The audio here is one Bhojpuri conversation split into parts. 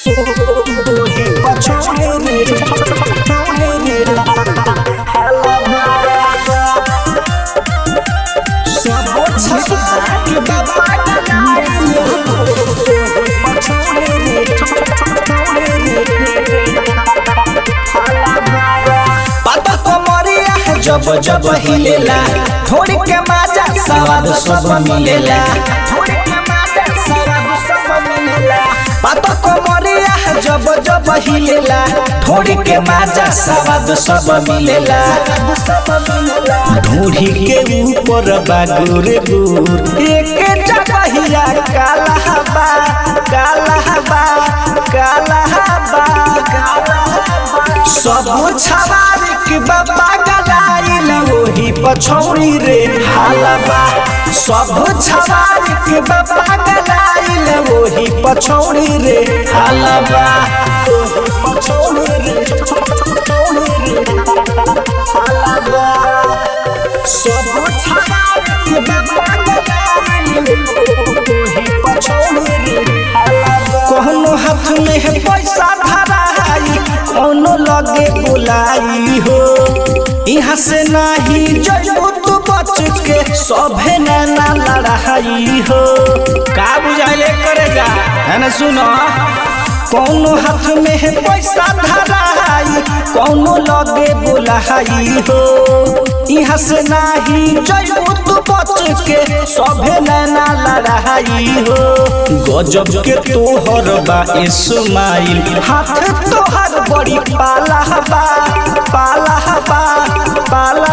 पाता कमरिया जब जब हिलेला थोड़ी के माजा स्वाद सब मिलेला थोड़ी के माजा स्वाद सब मिलेला पाता कमरिया जब जब हिलेला थोड़ी के माजा स्वाद सब मिलेला ढूढ़ी के ऊपर बागुर गुर एक जगहिया काला हवा काला हवा काला हवा सब छवारी के बाबा गलाइल ओही पछौरी रे हालबा सब छवारी के बाबा गलाइल ओही पछौरी रे हालबा पछौरी रे पछौरी रे हालबा सब छवारी के बाबा गलाइल ओही पछौरी रे हालबा कहनो हाथ में है पैसा धराई कौनो लगे बुलाई हो यहाँ से नहीं जइबू तू बच के सभे नैना लड़ाई हो का बुझाइले करेगा है ना सुनो कौनो हाथ में है पैसा धराई कौनो लगे बुलाई हो यहाँ से नहीं जइबू तू बच के सभे नैना लड़ाई हो गजब के तोहर बा इस्माइल हाथ तोहर बड़ी पाला बा पाला बा पाला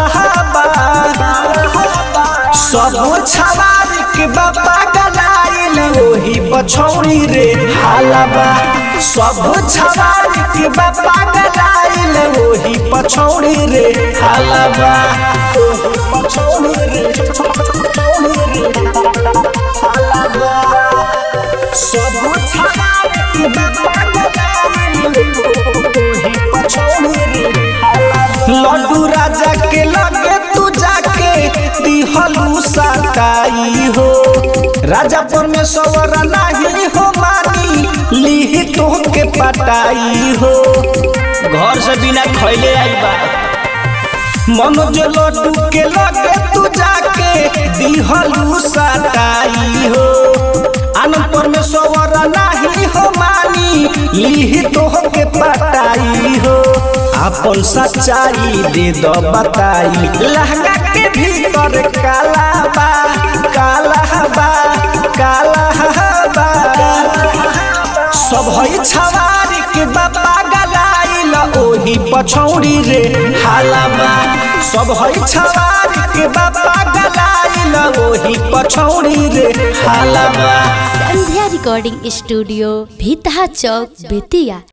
बा सब छवारी के बाबा गलाइल ओही बछौरी रे हालबा सब छवारी के बाबा गलाइल ओही पछौरी रे हालबा पछौरी रे पछौरी रे हालबा सब छवारी के बाबा गलाइल ओही पछौरी रे लड्डू राजा के लगे तू जाके दिहलू सताई हो राजा परमेश्वर नहीं हो मानी ली तो के पटाई हो घर से बिना खैले आई बा मनोज लड्डू के लगे तू जाके दिहलू सताई हो आनंद परमेश्वर नहीं हो मानी ली तो के पटाई हो अपन सच्चाई दे दो बताई लहंगा के भीतर काला बा काला बा काला बा सब है छवारी के बाबा गलाइल ओही पछौड़ी रे हालाबा सब है छवारी के बाबा गलाइल ओही पछौड़ी रे हालाबा संध्या रिकॉर्डिंग स्टूडियो भीतहा चौक बेतिया